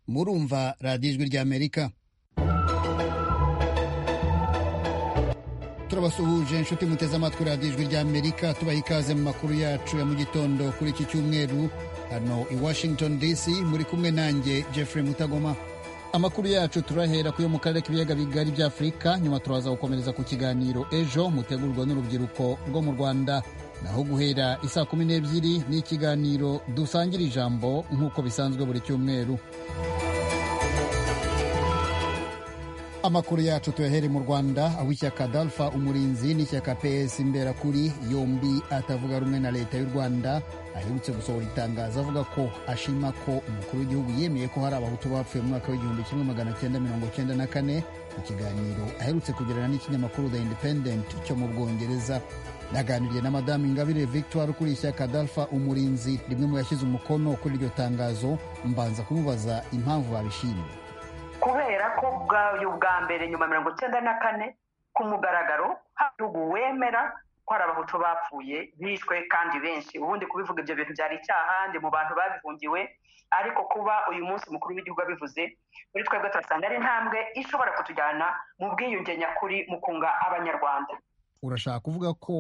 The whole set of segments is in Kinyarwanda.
murumva radiyo ijwi ry'amerika turabasuhuje inshuti muteze amatwi radiyo ijwi ry'amerika tubaha ikaze mu makuru yacu ya mu gitondo kuri iki cyumweru hano i washington dc muri kumwe nanjye jeffrey mutagoma amakuru yacu turahera ku yo mu karere k'ibiyaga bigari bya afurika nyuma turaza gukomereza ku kiganiro ejo mutegurwa n'urubyiruko rwo mu rwanda naho guhera isaa kumi n'ebyiri ni ikiganiro dusangira ijambo nk'uko bisanzwe buri cyumweru amakuru yacu tuyahere mu rwanda aho ishyaka dalfa umurinzi n'ishyaka ps imberakuri yombi atavuga rumwe na leta y'u rwanda aherutse gusohora itangazo avuga ko ashima ko umukuru w'igihugu yemeye ko hari abahutu bapfuye mu mwaka w'igihumbi kimwe magana cyenda mirongo cyenda na kane mu kiganiro aherutse kugirana n'ikinyamakuru the independent cyo mu bwongereza naganiriye na madamu ingabire victoire ukuriye ishyaka dalfa umurinzi rimwe mu yashyize umukono kuri iryo tangazo mbanza kumubaza impamvu babishimye kubera ko bwayo bwa mbere nyuma mirongo icyenda na kane ku mugaragaro igihugu wemera ko hari abahutu bapfuye bishwe kandi benshi ubundi kubivuga ibyo bintu byari icyahandi mu bantu babihungiwe ariko kuba uyu munsi mukuru w'igihugu abivuze muri twebwe turasanga ari intambwe ishobora kutujyana mu bwiyunge nyakuri mu kunga abanyarwanda urashaka kuvuga ko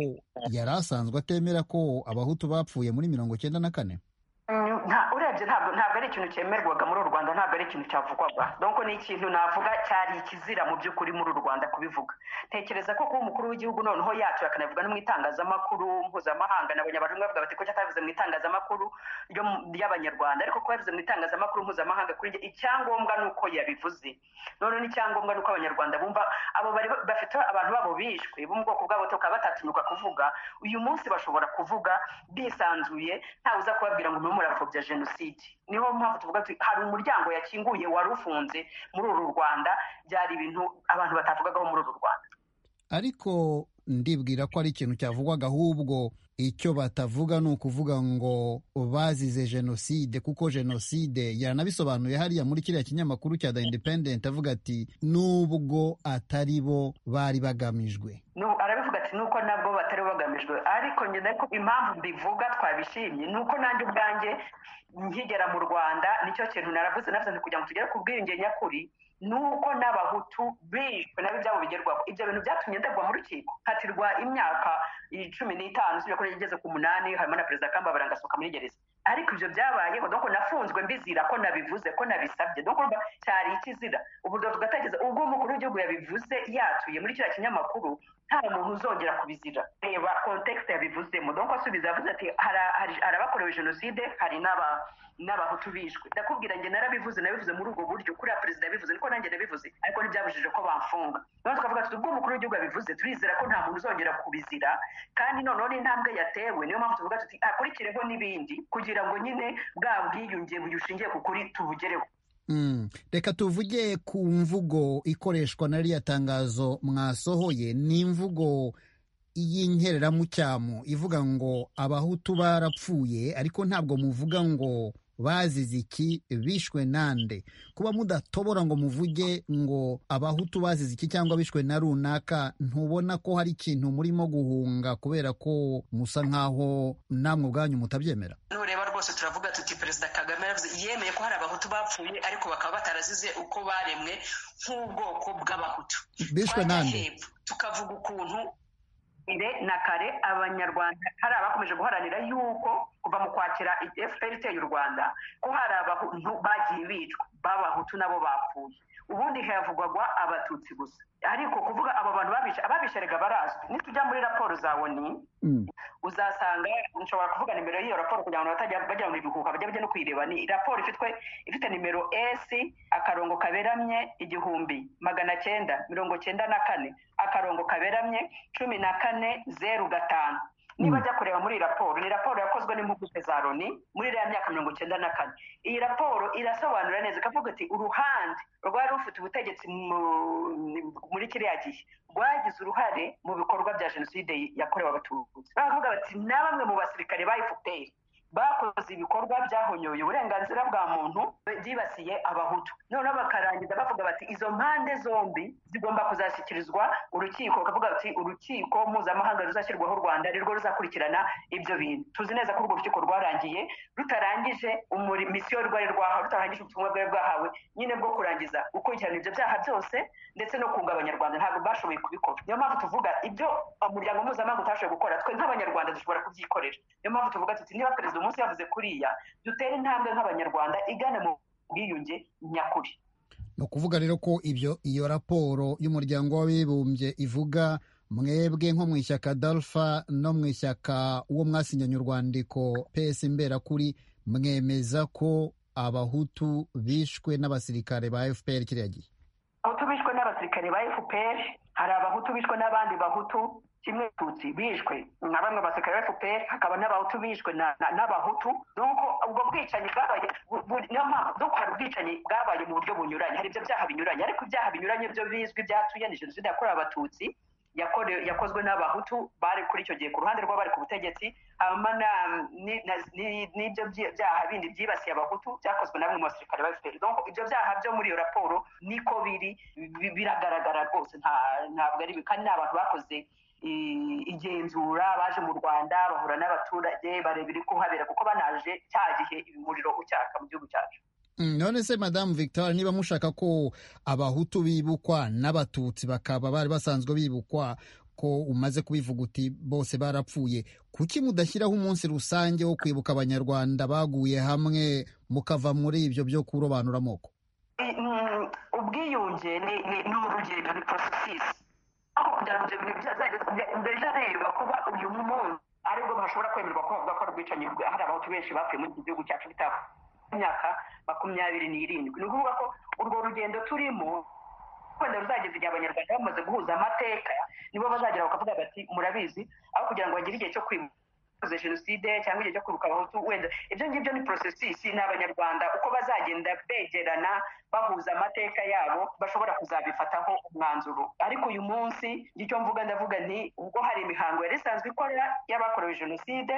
yari asanzwe atemera ko abahutu bapfuye muri mirongo icyenda na kane urebye ntabwo ntabwo ari ikintu cyemerwaga muri uru rwanda ntabwo ari ikintu cyavugwaga donko ni ikintu navuga cyari ikizira mu by'ukuri muri uru rwanda kubivuga tekereza ko kuba umukuru w'igihugu noneho yacyo akanavuga no mu itangazamakuru mpuzamahanga nabonye abantu bavuga bati ko cyatabivuze mu itangazamakuru ry'abanyarwanda ariko kuba yabivuze mu itangazamakuru mpuzamahanga kuri njye icyangombwa ni uko yabivuze noneho n'icyangombwa ni uko abanyarwanda bumva abo bari bafite abantu babo bishwe bo mu bwoko bwabo tukaba batatinyuka kuvuga uyu munsi bashobora kuvuga bisanzuye ntawe uza kubabwira ngo murapfobya jenoside niho mpamvu tuvuga hari umuryango yakinguye wari ufunze muri uru rwanda byari ibintu abantu batavugagaho muri uru rwanda ariko ndibwira ko ari ikintu cyavugwaga ahubwo icyo batavuga ni ukuvuga ngo bazize jenoside kuko jenoside yaranabisobanuye hariya muri kiriya kinyamakuru cya the independent avuga ati nubwo atari bo bari bagamijwe arabivuga ati nuko nabwo batari bagamijwe ariko nyine ko impamvu mbivuga twabishimye ni uko nanjye ubwanjye nkigera mu rwanda nicyo kintu naravuze navuze kugira ngo tugere ku bwiyunge nyakuri nuko n'abahutu bishwe nabo ibyabo bigerwaho ibyo bintu byatumye ndagwa mu rukiko hatirwa imyaka cumi n'itanu usibye ko igeze ku munani harimo na perezida kamba barangasohoka muri gereza ariko ibyo byabayeho doko nafunzwe mbizira ko nabivuze ko nabisabye doko urumva cyari ikizira ubu tugatageza ubwo umukuru w'igihugu yabivuze yatuye muri kiriya kinyamakuru nta muntu uzongera kubizira reba kontekisi yabivuzemo doko asubiza yavuze ati hari abakorewe jenoside hari n'aba n'abahutu bishwe ndakubwira njye narabivuze nabivuze muri ubwo buryo kuriya perezida yabivuze niko nanjye nabivuze ariko ntibyabujije ko bamfunga noneho tukavuga tuti ubwo umukuru w'igihugu abivuze turizera ko nta muntu uzongera kubizira kandi noneho n'intambwe yatewe niyo mpamvu tuvuga tuti akurikireho n'ibindi kugira ngo nyine bwa bwiyunge bushingiye ku kuri tubugereho reka tuvuge ku mvugo ikoreshwa na ririya tangazo mwasohoye ni imvugo y'inkereramucyamu ivuga ngo abahutu barapfuye ariko ntabwo muvuga ngo bazize iki bishwe nande kuba mudatobora ngo muvuge ngo abahutu bazize iki cyangwa bishwe na runaka ntubona ko hari ikintu murimo guhunga kubera ko musa nk'aho namwe ubwanyu mutabyemera nureba rwose turavuga tuti perezida kagame yaravuze yemeye ko hari abahutu bapfuye ariko bakaba batarazize uko baremwe nk'ubwoko bw'abahutu bishwe nande tukavuga ukuntu na kare abanyarwanda hari abakomeje guharanira yuko kuva mu kwakira fpr iteye u rwanda ko hari abantu bagiye bicwa b'abahutu nabo bapfuye ubundi havugwagwa abatutsi gusa ariko kuvuga abo bantu babishe ababishe rega barazwi nitujya muri raporo za oni uzasanga nshobora kuvuga nimero y'iyo raporo kugira ngo batajya bajya mu bihuhuka bajya bajya no kuyireba ni raporo ifitwe ifite nimero s akarongo kaberamye igihumbi magana cyenda mirongo cyenda na kane akarongo kaberamye cumi na kane zeru gatanu niba ajya kureba muri iyi raporo ni raporo yakozwe n'impuguke za loni muri iriya myaka mirongo icyenda na kane iyi raporo irasobanura neza ikavuga ati uruhande rwari rufite ubutegetsi muri kiriya gihe rwagize uruhare mu bikorwa bya jenoside yakorewe abatutsi baravuga bati na bamwe mu basirikare ba fpr bakoze ibikorwa byahonyoye uburenganzira bwa muntu byibasiye abahutu noneho bakarangiza bavuga bati izo mpande zombi zigomba kuzashyikirizwa urukiko bakavuga bati urukiko mpuzamahanga ruzashyirwaho u rwanda arirwo ruzakurikirana ibyo bintu tuzi neza ko urwo rukiko rwarangiye rutarangije misiyo rwari rwahawe rutarangije ubutumwa bwari bwahawe nyine bwo kurangiza gukurikirana ibyo byaha byose ndetse no kunga abanyarwanda ntabwo bashoboye kubikora niyo mpamvu tuvuga ibyo umuryango mpuzamahanga utashoboye gukora twe nk'abanyarwanda dushobora kubyikorera niyo mpamvu tuvuga tuti niba perezida umunsi yavuze kuriya dutere intambwe nk'abanyarwanda igana mu bwiyunge nyakuri ni ukuvuga rero ko ibyo iyo raporo y'umuryango w'abibumbye ivuga mwebwe nko mu ishyaka dalfa no mu ishyaka uwo mwasinyanye urwandiko pesi imberakuri mwemeza ko abahutu bishwe n'abasirikare ba fpr kiriya gihe abahutu bishwe n'abasirikare ba fpr hari abahutu bishwe n'abandi bahutu kimwe tutsi bishwe nka bamwe basirikare ba fpr hakaba n'abahutu bishwe n'abahutu nuko ubwo bwicanyi bwabaye niyo mpamvu nuko hari ubwicanyi bwabaye mu buryo bunyuranye hari ibyo byaha binyuranye ariko ibyaha binyuranye byo bizwi byatuye ni jenoside yakorewe abatutsi yakozwe n'abahutu bari kuri icyo gihe ku ruhande rw'abari ku butegetsi hanyuma n'ibyo byaha bindi byibasiye abahutu byakozwe na bamwe mu basirikare ba fpr ibyo byaha byo muri iyo raporo niko biri biragaragara rwose ntabwo ari kandi ni abantu bakoze igenzura baje mu rwanda bahura n'abaturage bareba iri kuhabera kuko banaje cya gihe umuriro ucyaka mu gihugu cyacu none se madamu victoire niba mushaka ko abahutu bibukwa n'abatutsi bakaba bari basanzwe bibukwa ko umaze kubivuga uti bose barapfuye kuki mudashyiraho umunsi rusange wo kwibuka abanyarwanda baguye hamwe mukava muri ibyo byo kurobanura amoko ubwiyunge ni urugendo ni porosesi aho kugira ngo ibyo bintu byazareba kuba uyu munsi aribwo bashobora kwemerwa ko bavuga ko ari ubwicanyi hari abahutu benshi bapfuye muri iki gihugu cyacu bitaba imyaka makumyabiri n'irindwi ni ukuvuga ko urwo rugendo turimo wenda ruzageza igihe abanyarwanda bamaze guhuza amateka nibo bazagera bakavuga bati murabizi aho kugira ngo bagire igihe cyo kwimuza jenoside cyangwa igihe cyo kwibuka abahutu wenda ibyo ngibyo ni porosesisi ni abanyarwanda uko bazagenda begerana bahuza amateka yabo bashobora kuzabifataho umwanzuro ariko uyu munsi icyo mvuga ndavuga ni ubwo hari imihango yari isanzwe ikora y'abakorewe jenoside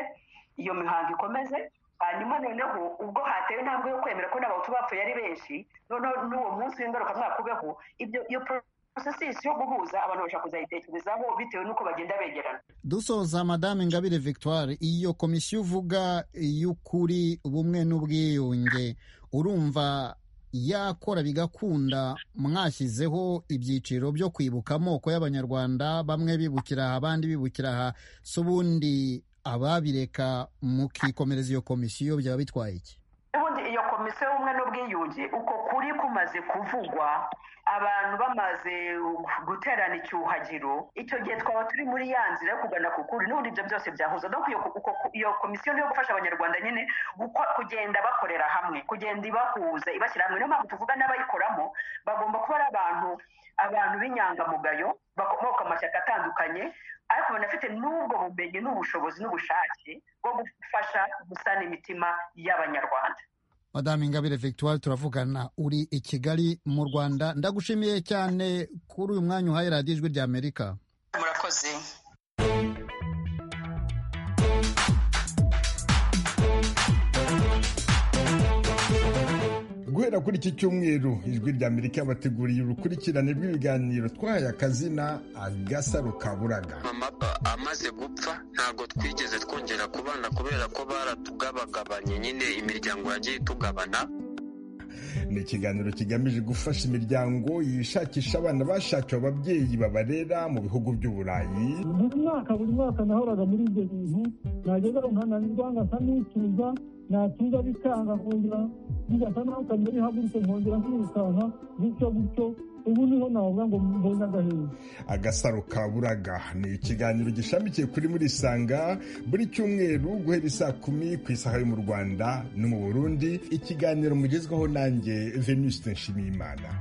iyo mihango ikomeze hanyuma noneho ubwo hatewe intambwe yo kwemera ko n'abahutu bapfuye ari benshi noneho n'uwo munsi w'ingaruka mwaka ubeho iyo porosesi yo guhuza abantu bashobora kuzayitekerezaho bitewe n'uko bagenda begerana dusoza madame ingabire victoire iyo komisiyo uvuga y'ukuri bumwe n'ubwiyunge urumva yakora bigakunda mwashyizeho ibyiciro byo kwibuka amoko y'abanyarwanda bamwe bibukira aha abandi bibukira aha si ubundi ababireka mukikomereza iyo komisiyo byaba bitwaye iki ubundi iyo komisiyo y'ubumwe n'ubwiyunge uko kuri kumaze kuvugwa abantu bamaze guterana icyuhagiro icyo gihe twaba turi muri ya nzira yo kugana ku kuri n'ubundi ibyo byose byahuza no iyo komisiyo niyo gufasha abanyarwanda nyine kugenda bakorera hamwe kugenda ibahuza ibashyira hamwe niyo mpamvu tuvuga n'abayikoramo bagomba kuba ari abantu abantu b'inyangamugayo bakomoka amashyaka atandukanye ariko banafite n'ubwo bumenyi n'ubushobozi n'ubushake bwo gufasha gusana imitima y'abanyarwanda madame ingabire victoire turavugana uri i kigali mu rwanda ndagushimiye cyane kuri uyu mwanya uhaye radiyo ijwi rya amerika murakoze guhera kuri iki cyumweru ijwi rya amerika bateguriye urukurikirane rw'ibiganiro twahaye akazina agasaro ka buraga amapapa amaze gupfa ntabwo twigeze twongera kubana kubera ko baratugabagabanye nyine imiryango yagiye itugabana ni ikiganiro kigamije gufasha imiryango yishakisha abana bashakiwe ababyeyi babarera mu bihugu by'uburayi buri mwaka buri mwaka nahoraga muri ibyo bintu nageza nkananirwa ngasa n'ituza natinda bikanga kongera bigasa naho kamere ihagurutse nkongera nkirukanka gutyo gutyo ubu niho navuga ngo mbonye agaheza agasaro ka buraga ni ikiganiro gishamikiye kuri muri isanga buri cyumweru guhera isaa kumi ku isaha yo mu rwanda no mu burundi ikiganiro mugezweho nanjye venuste nshimiyimana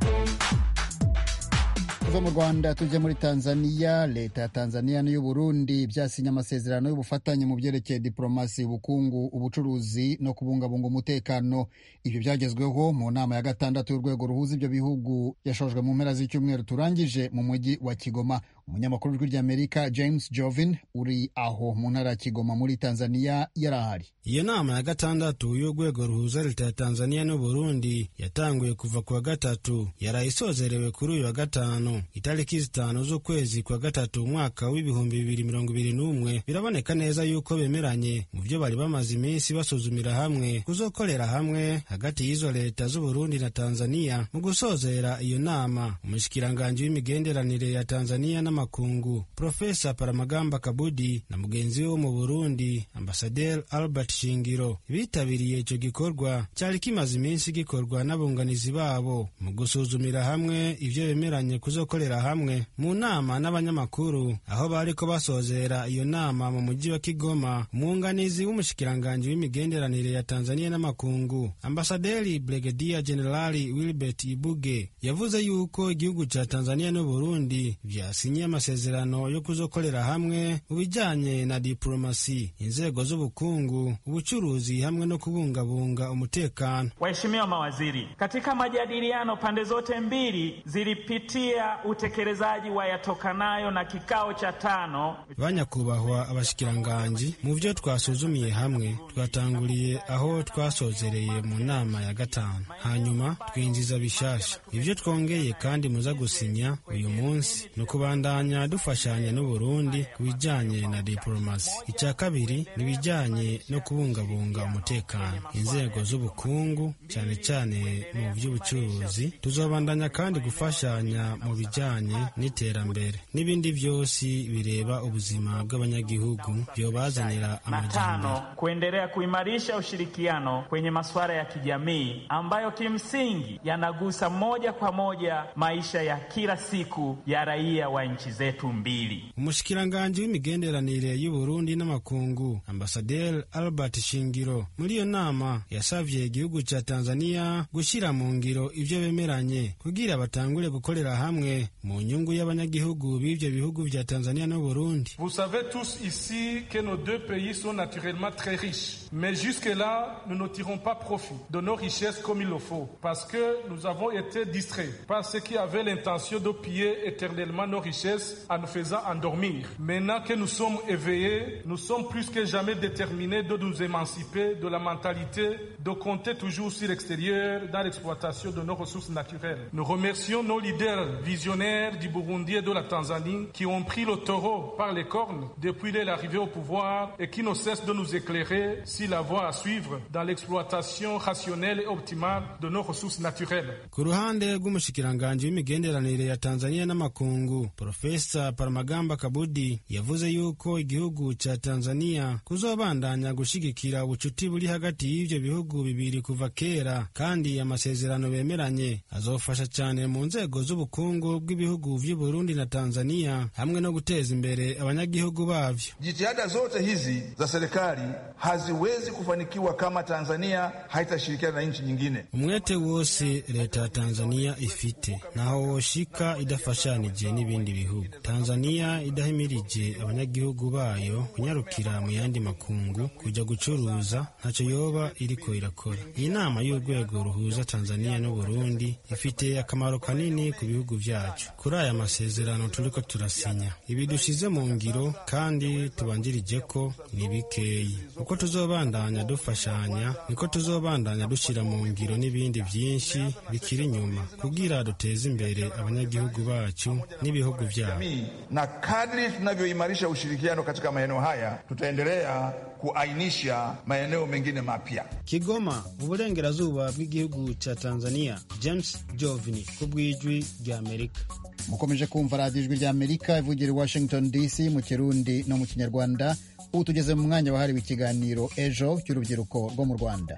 tuva mu rwanda tujya muri tanzania leta ya tanzania n'iy'u burundi byasinye amasezerano y'ubufatanye mu byerekeye diporomasi ubukungu ubucuruzi no kubungabunga umutekano ibyo byagezweho mu nama ya gatandatu y'urwego ruhuza ibyo bihugu yashojwe mu mpera z'icyumweru turangije mu mujyi wa kigoma umunyamakuru w'ijwi ry'amerika james jovin uri aho mu ntara ya kigoma muri tanzania yari ahari iyo nama ya gatandatu y'urwego ruhuza leta ya tanzania n'uburundi yatanguye kuva ku wa gatatu yaraye isozerewe kuri uyu wa gatanu itariki zitanu z'ukwezi kwa gatatu umwaka w'ibihumbi bibiri mirongo ibiri n'umwe biraboneka neza yuko bemeranye mu byo bari bamaze iminsi basuzumira hamwe kuzokorera hamwe hagati y'izo leta z'uburundi na tanzania mu gusozera iyo nama umushikiranganji w'imigenderanire ya tanzania n'amakungu profesa paramagamba kabudi na mugenzi we wo mu burundi ambasaderi albert shingiro bitabiriye icyo gikorwa cyari kimaze iminsi gikorwa n'abunganizi babo mu gusuzumira hamwe ibyo bemeranye kuzokorera hamwe mu nama n'abanyamakuru aho bariko basozera iyo nama mu mujyi wa kigoma umwunganizi w'umushikiranganji w'imigenderanire ya tanzania n'amakungu ambasaderi bregedia generali wilbert ibuge yavuze yuko igihugu cya tanzania n'uburundi byasinye amasezerano yo kuzokorera hamwe mu bijyanye na diplomasi inzego z'ubukungu ubuchuruzi hamwe no kubungabunga umutekano. Waheshimiwa mawaziri, katika majadiliano pande zote mbili zilipitia utekelezaji wa yatokanayo na kikao cha tano. Banyakubahwa abashikiranganji, mu byo twasuzumiye hamwe twatanguriye aho twasozereye mu nama ya gatanu, hanyuma twinjiza bishasha. Ibyo twongeye kandi muza gusinya uyu munsi ni ukubandanya dufashanya n'u Burundi ku bijyanye na diplomasi. Icya kabiri ni ibijyanye no kubungabunga umutekano inzego z'ubukungu cyane cyane mu by'ubucuruzi tuzobandanya kandi gufashanya mu bijyanye n'iterambere n'ibindi byose bireba ubuzima bw'abanyagihugu byobazanira amajyambere kuendelea kuimarisha ushirikiano kwenye masuala ya kijamii ambayo kimsingi yanagusa moja kwa moja maisha ya kila siku ya raia wa nchi zetu mbili. Umushikiranganji w'imigenderanire y'Uburundi n'amakungu Ambasaderi Albert Shingiro muri iyo nama yasavye igihugu ca Tanzania gushira mu ngiro ivyo bemeranye kugira batangure gukorera hamwe mu nyungu y'abanyagihugu b'ivyo bihugu vya Tanzania no Burundi. Vous savez tous ici que nos deux pays sont naturellement très riches, mais jusque-là, nous ne tirons pas profit de nos richesses comme il le faut, parce que nous avons été distraits par ceux qui avaient l'intention de piller éternellement nos richesses en nous faisant endormir. Maintenant que nous sommes éveillés, nous sommes plus que jamais déterminés de nous émanciper de la mentalité de compter toujours sur l'extérieur dans l'exploitation de nos ressources naturelles. Nous remercions nos leaders visionnaires du Burundi et de la Tanzanie qui ont pris le taureau par les cornes depuis leur arrivée au pouvoir et qui ne cessent de nous éclairer sur la voie à suivre dans l'exploitation rationnelle et optimale de nos ressources naturelles. ku ruhande rw'umushikiranganji w'imigenderanire ya tanzania n'amakungu profesa paramagamba kabudi yavuze yuko igihugu ca tanzania kuzobandanya gushigikira ubucuti buri hagati y'ivyo bihugu bibiri kuva kera kandi amasezerano bemeranye azofasha cane mu nzego z'ubukungu bw'ibihugu vy'uburundi na tanzania hamwe no guteza imbere abanyagihugu bavyo Jitihada zote hizi za serikali haziwezi kufanikiwa kama Tanzania haitashirikiana na nchi nyingine. umwete wose leta ya tanzania ifite ntaho woshika idafashanije n'ibindi bihugu tanzania idahimirije abanyagihugu bayo kunyarukira mu yandi makungu kuja gucuruza ntaco yoba iriko irakora iyi nama y'urwego ruhuza tanzania n'uburundi ifite akamaro kanini ku bihugu vyacu kuri aya masezerano turiko turasinya ibi dushize mu ngiro kandi tubanjirije ko ni bikeyi uko tuzobandanya dufashanya niko tuzobandanya dushyira mu ngiro n'ibindi byinshi bikiri inyuma kugira duteze imbere abanyagihugu bacu n'ibihugu byabo Jamii, na kadri tunavyoimarisha ushirikiano katika maeneo haya tutaendelea kuainisha maeneo mengine mapya. kigoma uburengerazuba bw'igihugu cya tanzania james jovini ku bw'ijwi ry'amerika mukomeje kumva radiyo ijwi ry'amerika ivugira i washington dc mu kirundi no mu kinyarwanda ubu tugeze mu mwanya wahariwe ikiganiro ejo cy'urubyiruko rwo mu rwanda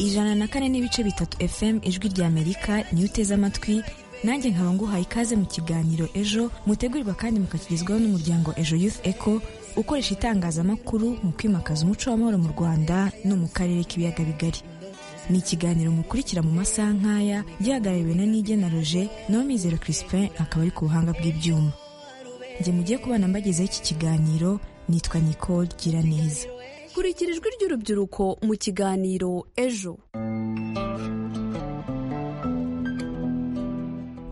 ijana na kane n'ibice bitatu fm ijwi rya amerika niyo uteze amatwi nanjye nkaba nguhaye ikaze mu kiganiro ejo mutegurirwa kandi mukakigezwaho n'umuryango ejo youth eco ukoresha itangazamakuru mu kwimakaza umuco w'amahoro mu rwanda no mu karere k'ibiyaga bigari ni ikiganiro mukurikira mu masaha nk'aya gihagarariwe na nige na roger nawe mizero crispin akaba ari ku buhanga bw'ibyuma njye mugiye kubana mbagezeho iki kiganiro nitwa nicole gira neza kurikira ijwi ry'urubyiruko mu kiganiro ejo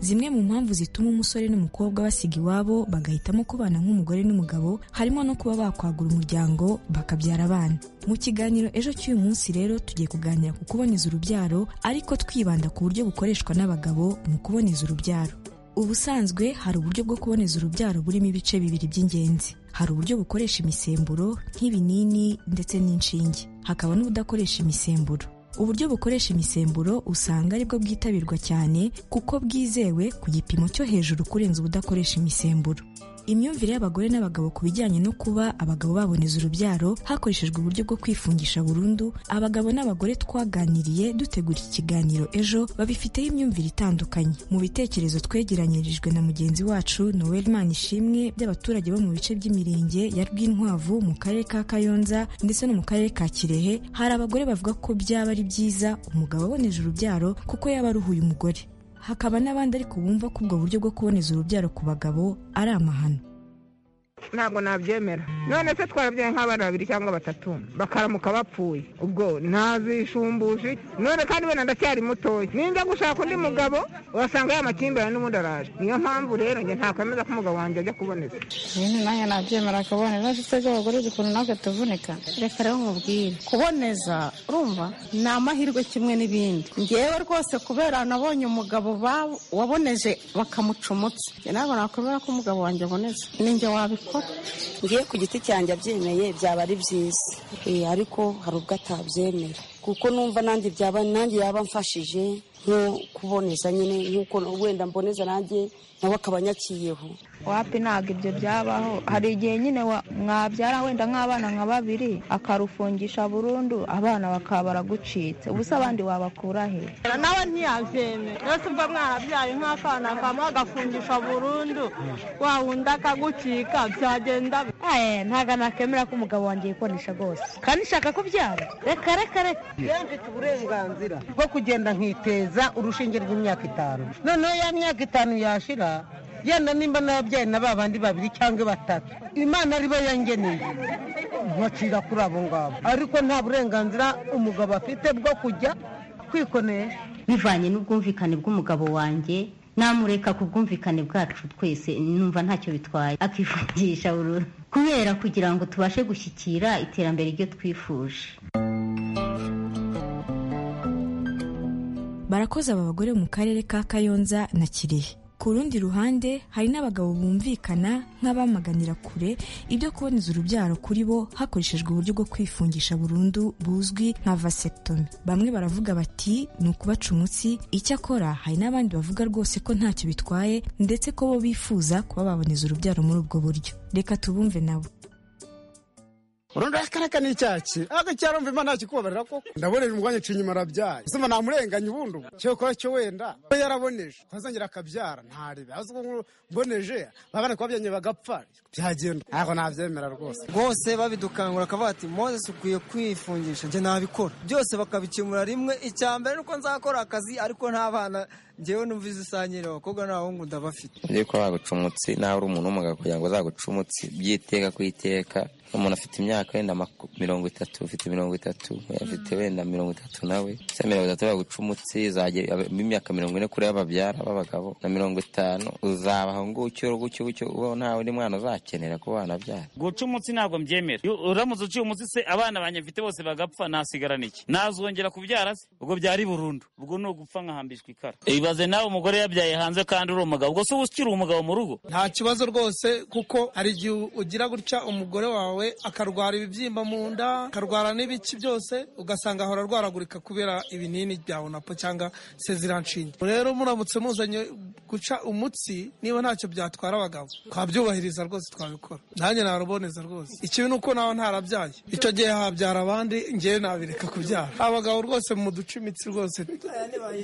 zimwe mu mpamvu zituma umusore n'umukobwa basiga iwabo bagahitamo kubana nk'umugore n'umugabo harimo no kuba bakwagura umuryango bakabyara abana mu kiganiro ejo cy'uyu munsi rero tugiye kuganira ku kuboneza urubyaro ariko twibanda ku buryo bukoreshwa n'abagabo mu kuboneza urubyaro ubusanzwe hari uburyo bwo kuboneza urubyaro burimo ibice bibiri by'ingenzi hari uburyo bukoresha imisemburo nk'ibinini ndetse n'inshinge hakaba n'ubudakoresha imisemburo uburyo bukoresha imisemburo usanga aribwo bwitabirwa cyane kuko bwizewe ku gipimo cyo hejuru kurenza ubudakoresha imisemburo imyumvire y'abagore n'abagabo ku bijyanye no kuba abagabo baboneza urubyaro hakoreshejwe uburyo bwo kwifungisha burundu abagabo n'abagore twaganiriye dutegura iki kiganiro ejo babifiteho imyumvire itandukanye mu bitekerezo twegeranyirijwe na mugenzi wacu noel manishimwe by'abaturage bo mu bice by'imirenge ya rwinkwavu mu karere ka kayonza ndetse no mu karere ka kirehe hari abagore bavuga ko byaba ari byiza umugabo aboneje urubyaro kuko yaba aruhuye umugore hakaba n'abandi ariko bumva ko ubwo buryo bwo kuboneza urubyaro ku bagabo ari amahano ntabwo nabyemera none se twarabyaye nk'abana babiri cyangwa batatu bakaramuka bapfuye ubwo ntazishumbuje none kandi wenda ndacyari mutoya ninjya gushaka undi mugabo wasanga yamakimbirane n'ubundi araje niyo mpamvu rero njye ntakwemeza ko umugabo wanjye ajya kuboneza ibintu nanjye nabyemera akaboneza ndetse by'abagore ukuntu natwe tuvunika reka rero mubwire kuboneza urumva ni amahirwe kimwe n'ibindi ngewe rwose kubera nabonye umugabo waboneje bakamuca umutsi ntabwo nakwemera ko umugabo wanjye aboneza ninjye wabikora ngiye ku giti cyanjye abyemeye byaba ari byiza ariko hari ubwo atabyemera kuko numva nanjye byaba nanjye yaba amfashije nko kuboneza nyine nk'uko wenda mboneza nanjye nawe akaba anyakiyeho wapi ntabwo ibyo byabaho hari igihe nyine mwabyara wenda nk'abana nka babiri akarufungisha burundu abana bakaba baragucitse ubusa abandi wabakura he nawe ntiyabyemera rwose mva mwarabyaye nk'akana kamwe agafungisha burundu wa wundi akagucika byagenda ntabwo nakemera ko umugabo wanjye yikonesha rwose kandi nshaka kubyara reka reka reka mfite uburenganzira bwo kugenda nkiteza urushinge rw'imyaka itanu noneho ya myaka itanu yashira yenda nimba nababyaye na ba bandi babiri cyangwa batatu imana aribo yangeneye nkacira kuri abo ngabo ariko nta burenganzira umugabo afite bwo kujya kwikonesha bivanye n'ubwumvikane bw'umugabo wanjye namureka ku bwumvikane bwacu twese numva ntacyo bitwaye akifungisha burundu kubera kugira ngo tubashe gushyikira iterambere ryo twifuje barakoze aba bagore mu karere ka kayonza na kirehe ku rundi ruhande hari n'abagabo bumvikana nk'abamaganira kure ibyo kuboneza urubyaro kuri bo hakoreshejwe uburyo bwo kwifungisha burundu buzwi nka vasectomy bamwe baravuga bati ni ukubaca umutsi icyakora hari n'abandi bavuga rwose ko ntacyo bitwaye ndetse ko bo bifuza kuba baboneza urubyaro muri ubwo buryo reka tubumve nabo urundi akareka ni icyaki ariko cyarumva imana yakikubabarira koko ndabonera umwanya nca inyuma arabyaye uzumva namurenganya ubundi ubu cyo kuba cyo wenda ko yaraboneje ntazongera akabyara ntarebe azi ko mboneje babana kuba byanye bagapfa byagenda ntabwo nabyemera rwose rwose babidukangura akavuga ati moses ukwiye kwifungisha njye nabikora byose bakabikemura rimwe icya mbere nuko nzakora akazi ariko ntabana njyewe numva izisangire abakobwa n'abahungu ndabafite ngiye kuba waguca umutsi nawe uri umuntu w'umugabo kugira ngo azaguca umutsi byiteka ku iteka umuntu afite imyaka wenda mirongo itatu ufite mirongo itatu afite wenda mirongo itatu nawe se mirongo itatu baguca umutsi imyaka mirongo ine kuri y'ababyara b'abagabo na mirongo itanu uzabaho ngucyo gutyo gutyo ubaho ntawe undi mwana uzakenera kuba wanabyara guca umutsi ntabwo mbyemera uramutse uciye umutsi se abana banjye mfite bose bagapfa nasigarana iki nazongera kubyara se ubwo byari burundu ubwo ni ugupfa nkahambishwa ikara ibaze nawe umugore yabyaye hanze kandi uri umugabo ubwo se uba ukiri umugabo mu rugo nta kibazo rwose kuko hari igihe ugira gutya umugore wawe akarwara ibibyimba mu nda akarwara n'ibiki byose ugasanga ahora arwaragurika kubera ibinini bya unapo cyangwa seziranshinge rero muramutse muzanye guca umutsi niba ntacyo byatwara abagabo twabyubahiriza rwose twabikora nanjye naraboneza rwose ikibi ni uko nawe ntarabyaye icyo gihe habyara abandi ngewe nabireka kubyara abagabo rwose mu duca imitsi rwose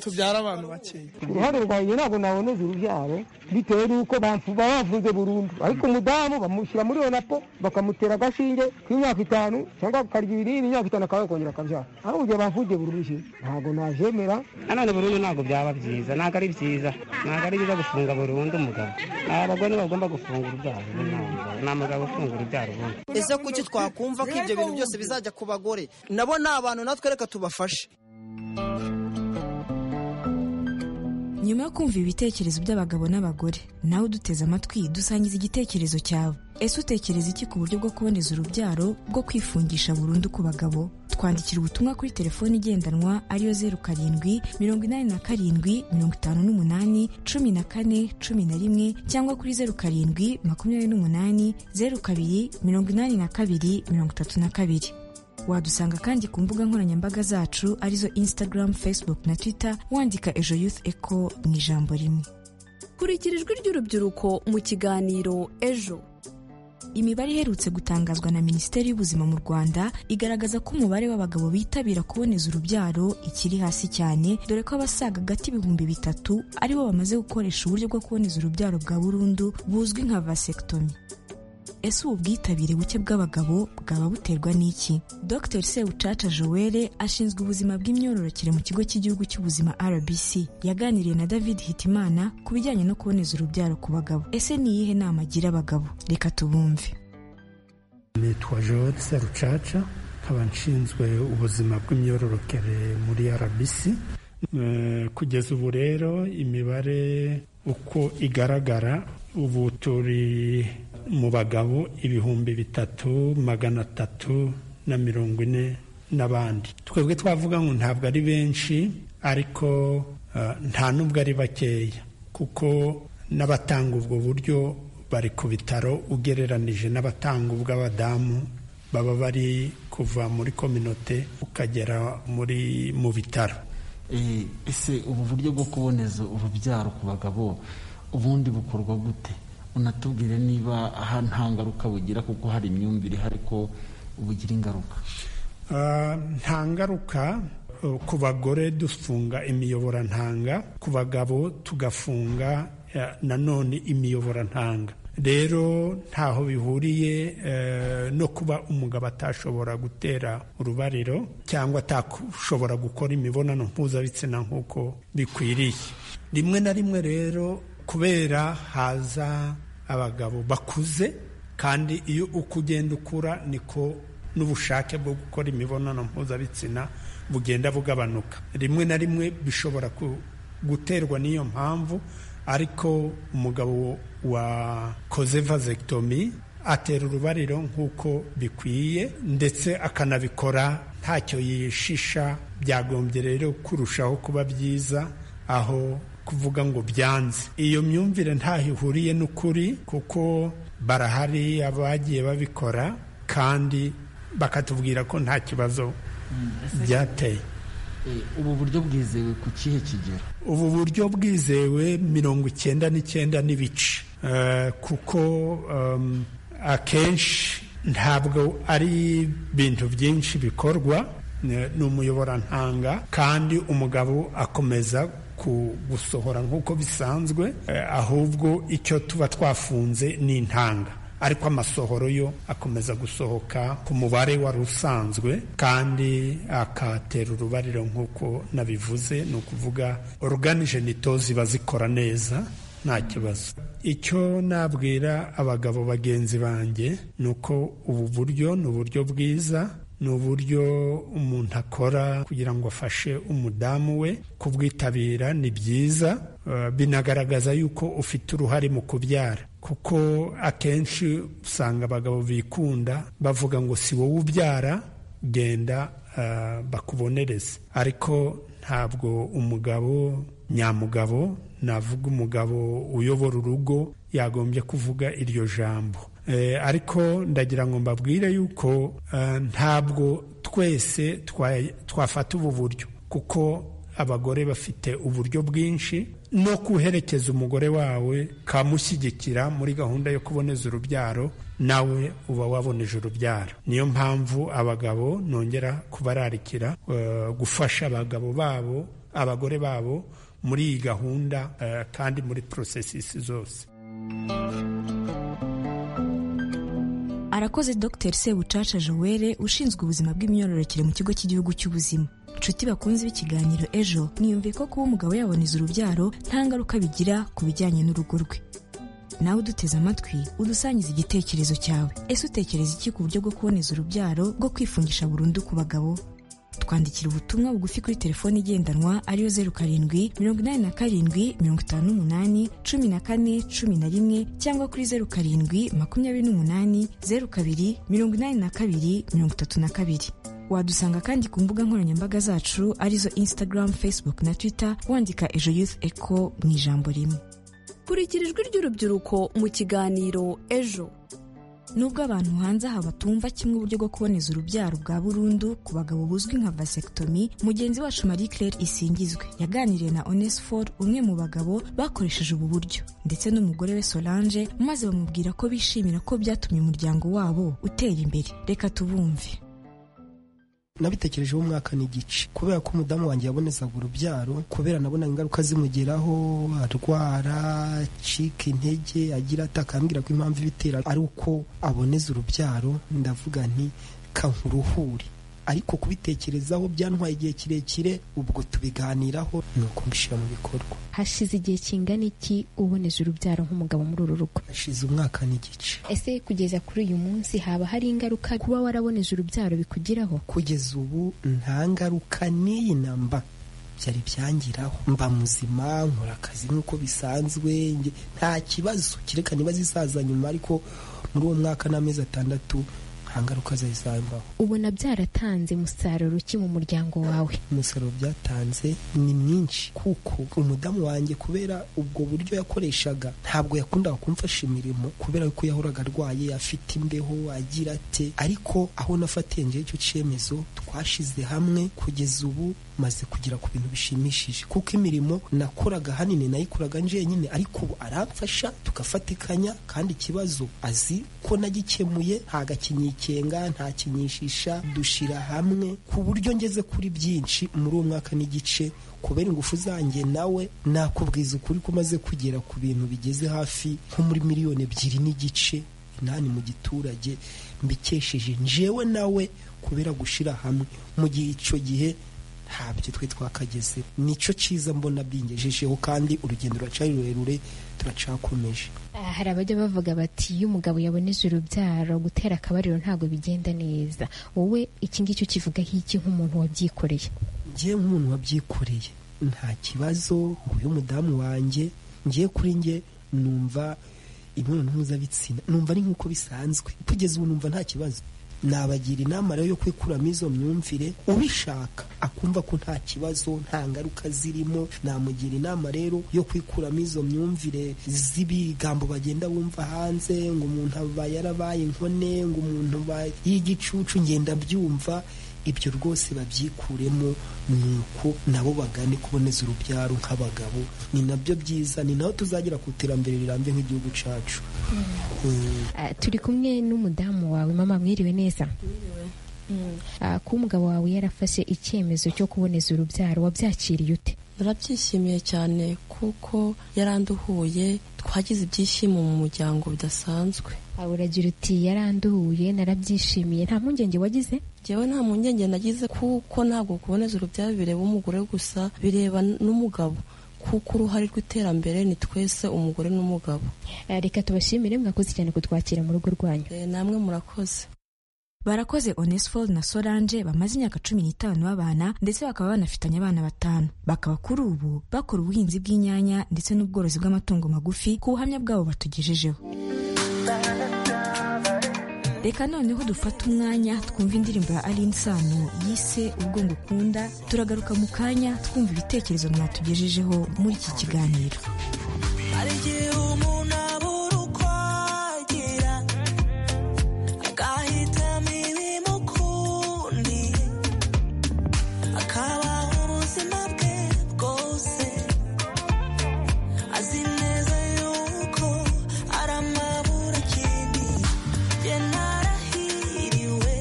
tubyara abantu bakeya ku ruhande rwanjye ntabwo naboneza urubyaro bitewe n'uko bamfu- baba bafunze burundu ariko umudamu bamushyira muri iyo napo bakamutera agashinge k'imyaka itanu cyangwa akarya ibinini imyaka itanu akaba yakongera akabyara ariko igihe bamfungiye burundu ntabwo nabyemera nanone burundu ntabwo byaba byiza ntabwo ari byiza ntabwo ari byiza gufunga burundu umugabo abagore bagomba gufunga urubyaro ni umugabo ufunga urubyaro ubundi ese kuki twakumva ko ibyo bintu byose bizajya ku bagore nabo ni abantu natwe reka tubafashe nyuma yo kumva ibitekerezo by'abagabo n'abagore nawe uduteze amatwi dusangiza igitekerezo cyawe ese utekereza iki ku buryo bwo kuboneza urubyaro bwo kwifungisha burundu ku bagabo twandikira ubutumwa kuri telefoni igendanwa ariyo zeru karindwi mirongo inani na karindwi mirongo itanu n'umunani cumi na kane cumi na rimwe cyangwa kuri zeru karindwi makumyabiri n'umunani zeru kabiri mirongo inani na kabiri mirongo itatu na kabiri wadusanga kandi ku mbuga nkoranyambaga zacu arizo instagram facebook na twitter wandika ejo youth eco mu ijambo rimwe kurikira ijwi ry'urubyiruko mu kiganiro ejo imibare iherutse gutangazwa na minisiteri y'ubuzima mu rwanda igaragaza ko umubare w'abagabo bitabira kuboneza urubyaro ikiri hasi cyane dore ko abasaga agati ibihumbi bitatu aribo bamaze gukoresha uburyo bwo kuboneza urubyaro bwa burundu buzwi nka vasectomy ese ubu bwitabire buke bw'abagabo bwaba buterwa n'iki dr sebucaca joelle ashinzwe ubuzima bw'imyororokere mu kigo cy'igihugu cy'ubuzima rbc yaganiriye na david hitimana ku bijyanye no kuboneza urubyaro ku bagabo ese ni iyihe nama agira abagabo reka tubumve nitwa joel serucaca nkaba nshinzwe ubuzima bw'imyororokere muri rbc Eh, kugeza ubu rero imibare uko igaragara ubu turi mu bagabo ibihumbi bitatu magana atatu na mirongo ine n'abandi twebwe twavuga ngo ntabwo ari benshi ariko eh, nta n'ubwo ari bakeya kuko n'abatanga ubwo buryo bari ku bitaro ugereranije n'abatanga ubw'abadamu baba bari kuva muri kominote ukagera muri mu bitaro Eh, ese ubu buryo bwo kuboneza urubyaro ku bagabo ubundi bukorwa gute unatubwire niba aha nta ngaruka bugira kuko hari imyumvire ihari ko bugira ingaruka Ah, nta ngaruka eh, ku bagore dufunga imiyoborantanga ku bagabo tugafunga eh, nanone imiyoborantanga rero ntaho bihuriye eh, no kuba umugabo atashobora gutera urubariro cyangwa atashobora gukora imibonano mpuzabitsina nk'uko bikwiriye rimwe na rimwe rero kubera haza abagabo bakuze kandi iyo uko ugenda ukura niko n'ubushake bwo gukora imibonano mpuzabitsina bugenda bugabanuka rimwe na rimwe bishobora ku- guterwa n'iyo mpamvu ariko umugabo wakoze vasectomy atera urubariro nk'uko bikwiye ndetse akanabikora ntacyo yishisha byagombye rero kurushaho kuba byiza aho kuvuga ngo byanze iyo myumvire ntaho ihuriye n'ukuri kuko barahari abagiye babikora kandi bakatubwira ko nta kibazo byateye Eh, ubu buryo bwizewe ku kihe kigero ubu buryo bwizewe mirongo icyenda n'icyenda n'ibice Eh, kuko em, akenshi ntabwo ari ibintu byinshi bikorwa ne- ni umuyoborantanga kandi umugabo akomeza ku- gusohora nk'uko bisanzwe eh, ahubwo icyo tuba twafunze ni intanga ariko amasohoro yo akomeza gusohoka ku mubare wari usanzwe kandi akatera urubariro nk'uko nabivuze ni ukuvuga oruganije nito ziba zikora neza nta kibazo icyo nabwira abagabo bagenzi banjye ni uko ubu buryo ni uburyo bwiza ni uburyo umuntu akora kugira ngo afashe umudamu we kubwitabira ni byiza eh, binagaragaza yuko ufite uruhare mu kubyara kuko akenshi usanga abagabo bikunda bavuga ngo si wowe ubyara genda eh, bakubonereze ariko ntabwo umugabo nyamugabo navuga umugabo uyobora urugo yagombye kuvuga iryo jambo Eh, ariko ndagira ngo mbabwire yuko eh, ntabwo twese twa- twafata ubu buryo kuko abagore bafite uburyo bwinshi no kuherekeza umugore wawe kamushyigikira muri gahunda yo kuboneza urubyaro nawe uba waboneje urubyaro niyo mpamvu abagabo nongera kubararikira eh, gufasha abagabo babo abagore babo muri iyi gahunda eh, kandi muri porosesisi zose arakoze dr sebucaca joel ushinzwe ubuzima bw'imyororokere mu kigo cy'igihugu cy'ubuzima nshuti bakunze b'ikiganiro ejo niyumve ko kuba umugabo yaboneza urubyaro nta ngaruka bigira ku bijyanye n'urugo rwe nawe uduteze amatwi udusangiza igitekerezo cyawe ese utekereza iki ku buryo bwo kuboneza urubyaro bwo kwifungisha burundu ku bagabo twandikira ubutumwa bugufi kuri telefoni igendanwa ariyo zeru karindwi mirongo inani na karindwi mirongo itanu n'umunani cumi na kane cumi na rimwe cyangwa kuri zeru karindwi makumyabiri n'umunani zeru kabiri mirongo inani na kabiri mirongo itatu na kabiri wadusanga kandi ku mbuga nkoranyambaga zacu arizo instagram facebook na twitter wandika ejo youth echo mu ijambo rimwe kurikira ijwi ry'urubyiruko mu kiganiro ejo nubwo abantu hanze aha batumva kimwe uburyo bwo kuboneza urubyaro bwa burundu ku bagabo buzwi nka vasectomy mugenzi wacu marie claire isingizwe yaganiriye na onesphore umwe mu bagabo bakoresheje ubu buryo ndetse n'umugore we solange maze bamubwira ko bishimira ko byatumye umuryango wabo utera imbere reka tubumve nabitekerejeho umwaka n'igice kubera ko umudamu wanjye yabonezaga urubyaro kubera nabona ingaruka zimugeraho arwara acika intege agira ati akambwira ko impamvu ibitera ari uko aboneza urubyaro ndavuga nti kankuruhure ariko kubitekerezaho byantwaye igihe kirekire ubwo tubiganiraho ni ukubishyira mu bikorwa hashize igihe kingana iki uboneza urubyaro nk'umugabo muri uru rugo hashize umwaka n'igice ese kugeza kuri uyu munsi haba hari ingaruka kuba waraboneza urubyaro bikugiraho kugeza ubu nta ngaruka n'iyi namba byari byangiraho mba muzima nkora akazi nk'uko bisanzwe nge- nta kibazo kereka niba zisaza nyuma ariko muri uwo mwaka n'amezi atandatu nta ngaruka zari zambaho ubona byaratanze umusaruro ki mu muryango wawe umusaruro byatanze ni mwinshi kuko umudamu wanjye kubera ubwo buryo yakoreshaga ntabwo yakundaga kumfasha imirimo kubera ko yahoraga arwaye afite imbeho agira ate ariko aho nafatiye ngewe icyo cyemezo twashize hamwe kugeza ubu maze kugera ku bintu bishimishije kuko imirimo nakoraga hanini nayikoraga njyenyine ariko ubu aramfasha tugafatikanya kandi ikibazo azi ko nagikemuye nta gakinyikenga nta kinyishisha dushyira hamwe ku buryo ngeze kuri byinshi muri uwo mwaka n'igice kubera ingufu zanjye nawe nakubwiza ukuri ko umaze kugera ku bintu bigeze hafi nko muri miliyoni ebyiri n'igice inani mu giturage mbikesheje njewe nawe kubera gushyira hamwe mu gihe icyo gihe ntabyo twe twakageze nicyo cyiza mbona bingejejeho kandi urugendo ruracyari rurerure turacakomeje Ah, hari abajya bavuga bati iyo umugabo yaboneze urubyaro gutera akabariro ntabwo bigenda neza wowe iki ngiki ukivuga nk'iki nk'umuntu wabyikoreye ngiye nk'umuntu wabyikoreye nta kibazo uyu mudamu wanjye ngiye kuri njye numva imibonano mpuzabitsina numva ari nk'uko bisanzwe kugeza ubu numva nta kibazo nabagira inama rero yo kwikuramo izo myumvire ubishaka akumva ko nta kibazo nta ngaruka zirimo namugira inama rero yo kwikuramo izo myumvire z'ibigambo bagenda bumva hanze ngo umuntu aba yarabaye inkone ngo umuntu aba y'igicucu ngenda byumva ibyo rwose babyikuremo ni uko nabo bagane kuboneza urubyaro nk'abagabo ni nabyo byiza ni naho tuzagera ku iterambere rirambye nk'igihugu cyacu Mm. Ah, turi kumwe n'umudamu wawe mama mwiriwe neza Ah, kuba umugabo wawe yarafashe icyemezo cyo kuboneza urubyaro wabyakiriye ute barabyishimiye cyane kuko yaranduhuye twagize ibyishimo mu muryango bidasanzwe Ah, uragira uti yaranduhuye narabyishimiye nta mpungenge wagize njyewe nta mpungenge nagize kuko ntabwo kuboneza urubyaro bireba umugore gusa bireba n'umugabo kuko uruhare rw'iterambere ni twese umugore n'umugabo Ah, reka tubashimire mwakoze cyane kutwakira mu rugo rwanyu Eh, namwe murakoze barakoze onesphore na solange bamaze imyaka cumi n'itanu babana ndetse bakaba banafitanye abana batanu bakaba kuri ubu bakora ubuhinzi bw'inyanya ndetse n'ubworozi bw'amatungo magufi ku buhamya bwabo batugejejeho reka noneho dufate umwanya twumva indirimbo ya aline sano yise ubwo ngukunda turagaruka mu kanya twumva ibitekerezo mwatugejejeho muri iki kiganiro hari igihe umuntu abura uko agira agahitamo imirimo ukundi akabaho ubuzima bwe bwose azi neza yuko aramabura kindi njye narahiriwe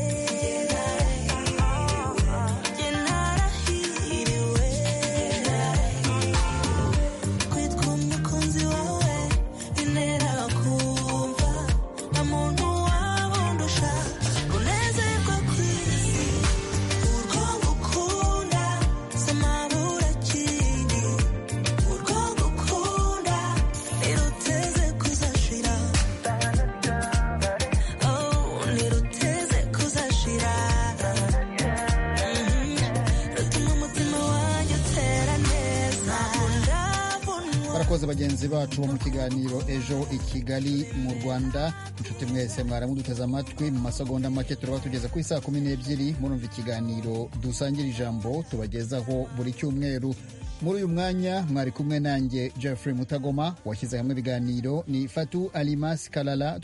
njye narahiriwe njye narahiriwe bagenzi bacu bo mu kiganiro ejo i kigali mu rwanda inshuti mwese mwaramuduteze amatwi mu masegonda make turaba tugeze ku isaa kumi n'ebyiri murumva ikiganiro dusangira ijambo tubagezaho buri cyumweru muri uyu mwanya mwari kumwe nanjye jeffrey mutagoma washyize hamwe ibiganiro ni fatu alimas kalala